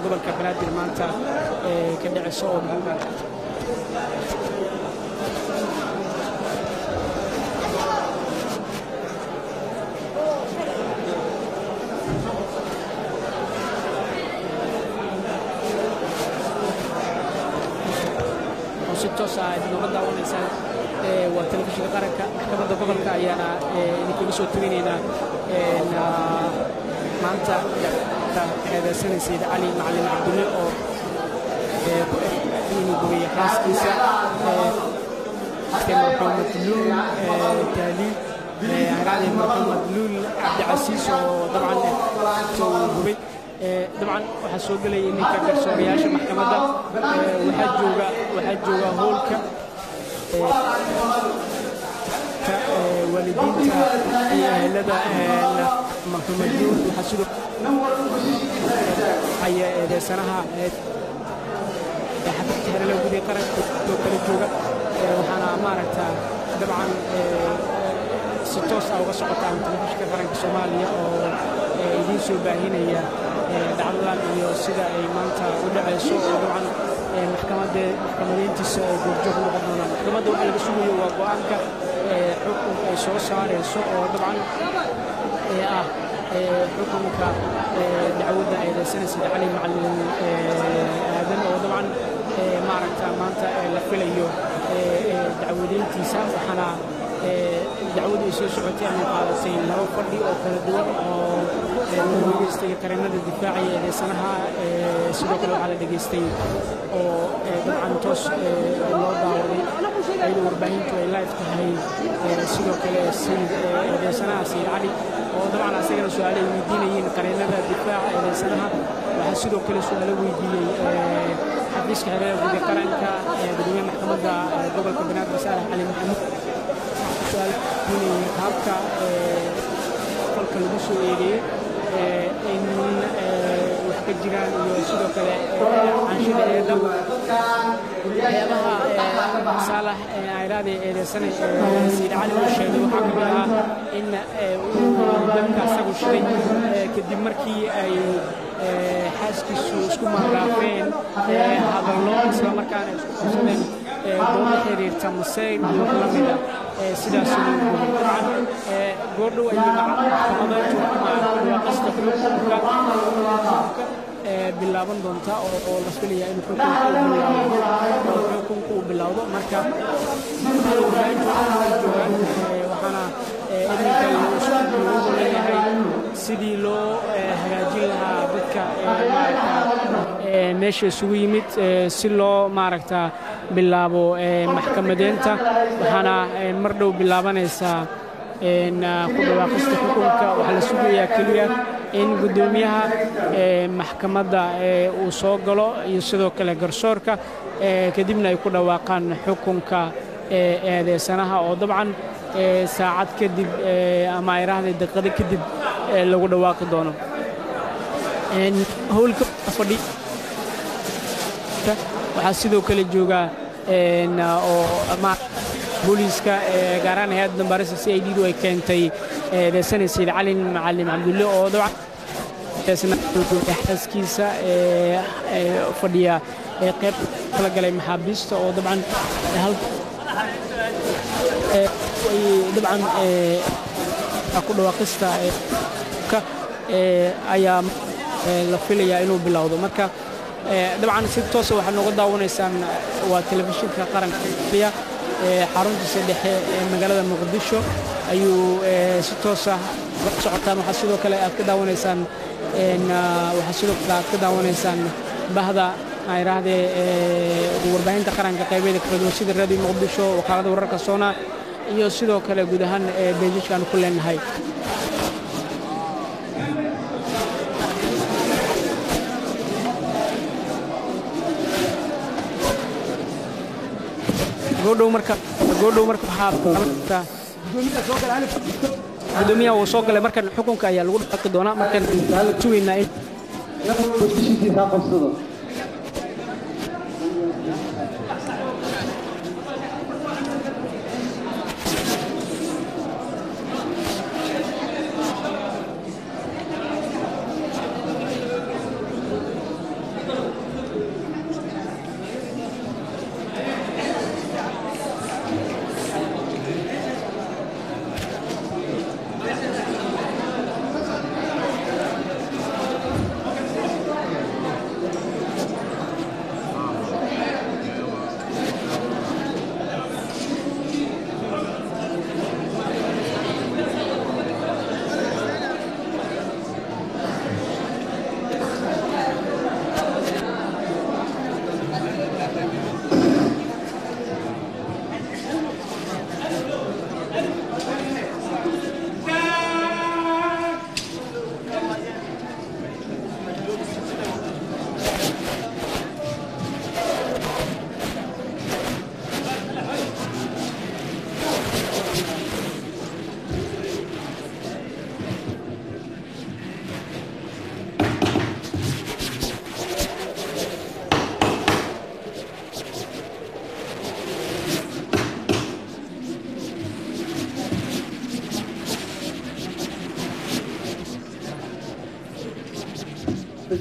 gobolka banaadir maanta ka dhaceysa oo si toos ah idinooga daawanaysaan waa telefishinka qaranka maxkamadda gobolka ayaana idinkaga soo teginaynaa maanta eedeysanay sayid cali macalin cabdulle oo inuu gubay xaaskiisa maxamed luul taaliil haraade maxamed luul cabdicasiis oo dabcan uu gubay dabcan waxaa soo gelaya ninka garsoorayaasha maxkamadda waxaa jooga waxaa jooga hoolka waalidiinta iyo ehelada maxamed luul waxaa sidoo haya eedeysanaha xabibta xerale gudii qaranka oo kala jooga waxaana maaragta dabcan si toos ah uga socotaan telefishinka qaranka soomaaliya oo idiin soo baahinaya dhacdadan iyo sida ay maanta u dhacayso oo dabcan maxkamadeyntiisa ay goorjoog noqon doonaan maxkamadda waxa laga sugayo waa go'aanka xukunka ay soo saarayso oo dabcan ah xukunka dacwadda eedeysanaysa cali macalin aadan oo dabcan maaragta maanta la filayo dacwadeyntiisa waxaana dacwadu ay soo socotay ama qaadatay laba fadhi oo kala duwan oo lagu dhegeystay qareennada difaacaya eedeysanaha sidoo kale waxaa la dhegaystay oo dabcan toos loo daawaday iyadoo warbaahintu ay live tahay sidoo kale eedeysanaha sayid cali oo dabcan asagana su-aale ay weydiinayeen qareennada difaaca eedeysanaha waxaa sidoo kale su-aalo weydiiyey xafiiska xeerada guudi qaranka gudoomiyaha maxkamadda gobolka banaadir saalax cali maxamuud qaabka qolka lagu soo eedeeyey in wax ka jiraan iyo sidoo kale canshida eeda waxyaabaha saalax ayraade eedeysane sayid cali uu sheegay waxaa ka mid ahaa in uu dabka asagu shiday kadib markii ay xaaskiisu isku maaraafeen hadallo isla markaana isku qabsadeen dooda xiriirta masayr iyo wax la mida sidaas dabcan goordhow ayay maxkamadeyntu ama dhawaaqista xukunka bilaaban doonta oo la filaya in xukunka uu bilowdo marka waxaana iminka isku leeyahay sidii loo hagaajin lahaa dadka meesha isugu yimid si loo maaragta bilaabo maxkamadeynta waxaana mar dhow bilaabanaysaa ku dhawaaqista xukunka waxaa la sugayaa keliya in guddoomiyaha maxkamadda uu soo galo iyo sidoo kale garsoorka kadibna ay ku dhawaaqaan xukunka eedeysanaha oo dabcan saacad kadib ama ayraahday daqiiqado kadib lagu dhawaaqi doono howlka fadhi waxaa sidoo kale jooga oo booliiska gaaraan hay-adda dambaarista c i d-du ay keentay eedeysana sayid calin macalin cabdulle oo dabcan xaaskiisa fadhiya qayb kala galay maxaabiista oo dabcan dabcan ku dhawaaqista ayaa la filayaa inuu bilowdo marka dabcan si toosa waxaad nooga daawanaysaan waa telefishinka qaranka xaruntiisa dhexe ee magaalada muqdisho ayuu si toosa socotaan waxaa sidoo kale aad ka daawanaysaan waxaa sidoo kale aad ka daawanaysaan bahda ayrahdee warbaahinta qaranka qaybeeda kala duwan sida radio muqdisho wakaalada wararka soona iyo sidoo kale guud ahaan beejijka aan ku leenahay goodhow marka goodhow marka waxaa gudoomiyaha uu soo galay markan xukunka ayaa lagu dhaqi doonaa markan sugaynaa in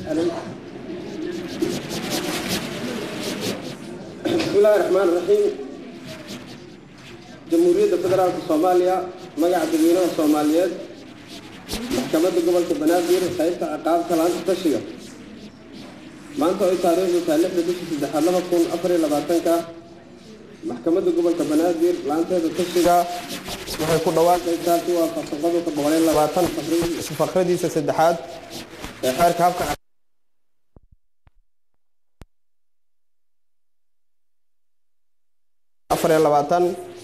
bismillaahi raxmaan raxiim jamhuuriyadda federaalka soomaaliya magaca dadweynaha soomaaliyeed maxkamadda gobolka banaadir qaybta ciqaabta laanta tashiga maanta ay taariikhdu tahay lixda bishii saddexaad laba kun afar iyo labaatanka maxkamadda gobolka banaadir laanteeda tashiga waxay ku dhawaaqaysaa si waafaqsan qodobka boqol iyo labaatan fakradiisa saddexaad ee xeerka habka afar iyo labaatan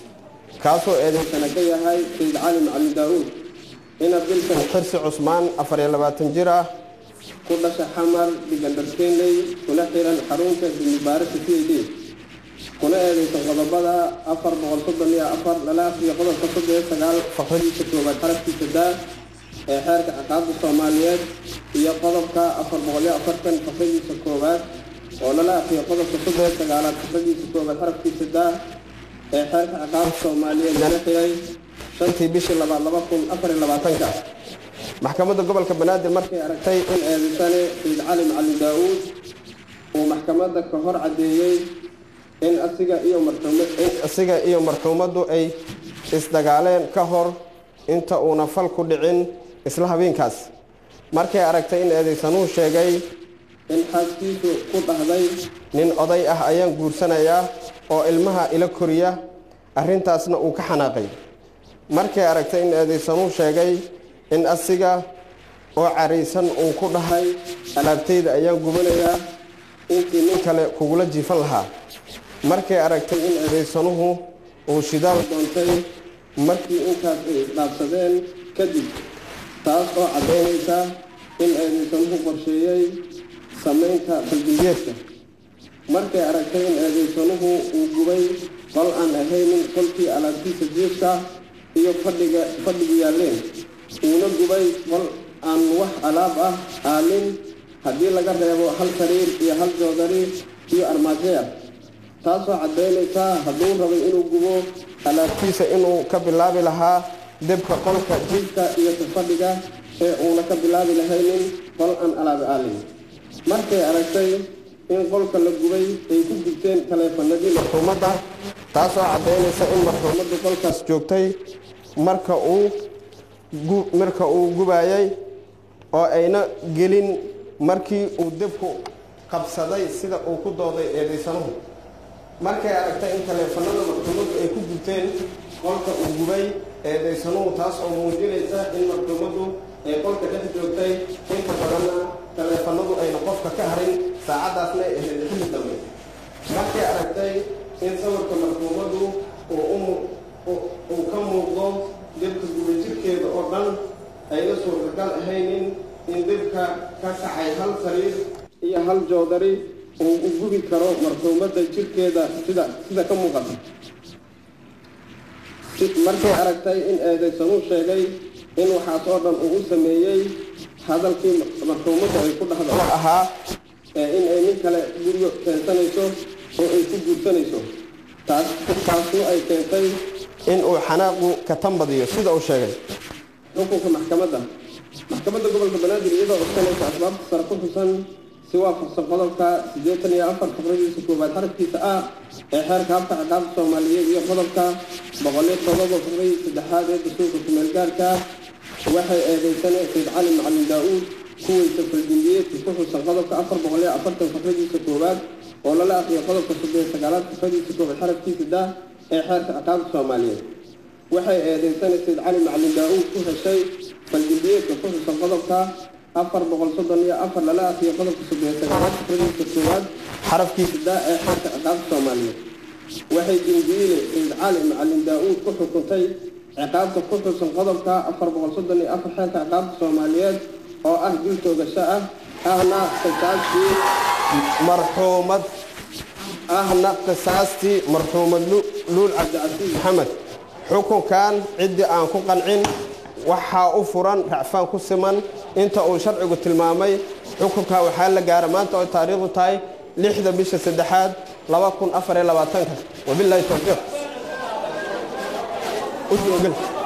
kaasoo eedeysana ka yahay sayid cali macalin daa-uud ina bilkan xirsi cusmaan afar iyo labaatan jir ah ku dhasha xamar digandharkeenley kuna xiran xarunta dimibaarista c a d kuna eedeysan qodobada afar boqol soddon iyo afar lala afriyo qodobka soddon iyo sagaal faqradiisa koowaad xarafkiisa daa ee xeerka ciqaabta soomaaliyeed iyo qodobka afar boqol iyo afartan faqradiisa koowaad oo lala afriyo qodobka soddon iyo sagaalaad faqradiisa koowaad xarafkiisa daa ee xeerka ciqaabta soomaaliyeed lana xiray shantii bishii labaad laba kun afar iyo labaatanka maxkamadda gobolka banaadir markay aragtay in eedeysane sayid cali macalin daa-uud uu maxkamadda ka hor caddeeyey in asiga iyo marxuuma in asiga iyo marxuumaddu ay isdagaaleen ka hor inta uuna fal ku dhicin isla habeenkaas markay aragtay in eedeysanuhu sheegay in xaaskiisu ku dhahday nin oday ah ayaan guursanayaa oo ilmaha ila koriya arrintaasna uu ka xanaaqay markay aragtay in eedeysanuhu sheegay in asiga oo caraysan uu ku dhahay alaabtayda ayaan gubanayaa intii nin kale kugula jiifan lahaa markay aragtay in eedeysanuhu uu shidaal doontay markii intaas ay isdhaabsadeen kadib taas oo caddaynaysa in eedeysanuhu qorsheeyey samaynta baldigeedka markay aragtay in eedeysanuhu uu gubay qol aan ahaynin qolkii alaabtiisa jiifka iyo fadhiga fadhigu yaalleen uuna gubay qol aan wax alaab ah aalin haddii laga reebo hal sariir iyo hal joodari iyo armaajoya taasoo caddaynaysaa hadduu rabay inuu gubo alaabtiisa inuu ka bilaabi lahaa debka qolka jiifka iyo tafadhiga ee uuna ka bilaabi lahaynin qol aan alaabi aalin markay aragtay in qolka la gubay ay ku gubteen taleefanadii marxuumadda taasoo caddaynaysa in marxuumaddu qolkaas joogtay marka uu marka uu gubayay oo ayna gelin markii uu debku qabsaday sida uu ku dooday eedeysanuhu markay aragtay in taleefanada marxuumaddu ay ku gubteen qolka uu gubay eedeysanuhu taas oo muujinaysa in marxuumaddu ay qolka dhex joogtay inta badanna taleefanadu ayna qofka ka harin saacaddaasna ay ahayd xilli dambe markay aragtay in sawirka marxuumaddu uu ka muuqdo debka gubay jirkeeda oo dhan ayna suurtagal ahaynin in debka ka kacay hal sariir iyo hal joodari uu u gubi karo marxuumadda jirkeeda sida sida ka muuqata markay aragtay in eedeysanuu sheegay in waxaas oo dhan uu u sameeyey hadalkii marxuumadda ay ku dhahda wax ahaa in ay nin kale guryo keensanayso oo ay ku guursanayso taas taasnu ay keentay in uu xanaaqu ka tanbadiyo sida uu sheegay xukunka maxkamadda maxkamadda gobolka banaadir iyadoo codsanaysa asbaabta sare ku xusan si waafaqsan qodobka siddeetan iyo afar fakradiisa koowaad xarafkiisa ah ee xeerka habka ciqaabta soomaaliyeed iyo qodobka boqoliyo todoba fakradiisa saddexaad ee dastuurka kumeelgaarka waxay eedeysane sayd cali macalin daa-uud kuweysa faldimbiyeedka ku xusan qodobka afar boqoliyo afartan fakradiisa koowaad oo lala aqriyo qodobka soddon sagaalaad fakradiisa koowaad xarafkiisa dah ee xeerka ciqaabta soomaaliyeed waxay eedeysane sayd cali macalin daa-uud ku heshay faldimbiyeedka ku xusan qodobka afar boqol soddon iyo afar lala aqriyo qodobka soddon sagaalaad fakradiisa koowaad xarafkiisa daa ee xeerka ciqaabta soomaaliyeed waxay dimbiile sayd cali macalin daa-uud ku xukuntay ciqaabta ku xusan qodobka afar boqol soddon iyo afar xeerka ciqaabta soomaaliyeed oo ah dil toogasho ah ahna qisaastii marxuumad ahna qisaastii marxuumad luul cabdicasiis maxamed xukunkan ciddii aan ku qancin waxaa u furan racfaan ku siman inta uu sharcigu tilmaamay xukunka waxaa la gaara maanta oo taariikhdu tahay lixda bisha saddexaad laba kun afar iyo labaatanka wabilaahi towfiiq